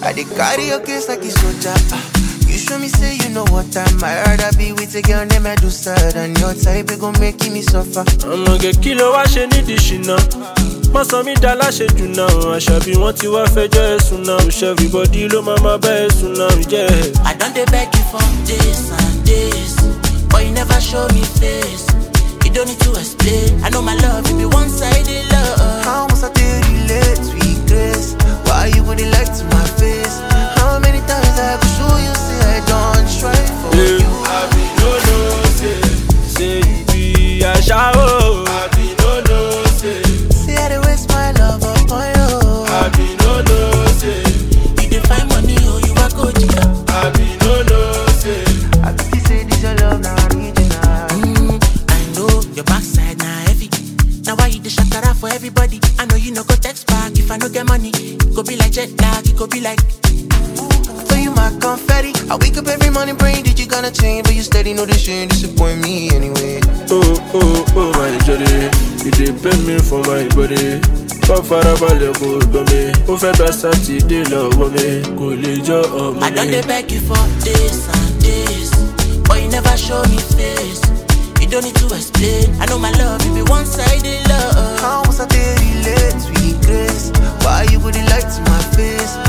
I dey carry your case like a soldier. ah. You show me say you know what time. I rather be with a girl named Medusa than your type. It gon' make me suffer. ọmọge kí ló wá ṣe nídìí ṣìnà wọ́n sọ mí dá láṣejù náà àṣàbí wọ́n ti wá fẹjọ́ ẹ̀sùn náà òṣè everybody ló máa máa bá ẹ̀sùn náà jẹ́ I done dey beg you for days and days, but you never show me face. You don't need to explain. I know my love, you be one-sided love. How must I tell you late, sweet grace? Why you wouldn't like to my face? How many times I could show you say I don't try for Yeah. you? àbí no know say say you be aṣáwó àbí no know say See I dey waste my love upon you. àbí no know say You dey find money, oh, you are go jìyà. àbí no know say. I be say this your love now original. Mm, I know your backside na heavy. Now why you dey shakara for everybody? I know you no go text back if I no get money. It go be like jet lag, it go be like So you my confetti. I wake up every morning praying that you gonna change, but you steady know this shit disappoint me anyway. Oh, oh, oh, my jolly. You dey pay me for my body. Kọ́ farabalẹ̀ kò gbọ́ mi. Ó fẹ́ gba sátidé lọ́wọ́ mi. Kò lè jọ ọmọ I done mi. dey beg you for days and days, but you never show me face. You don't need to explain. I know my love, you be one-sided love. How must I tell you late, sweet grace? Why you wouldn't like to my face?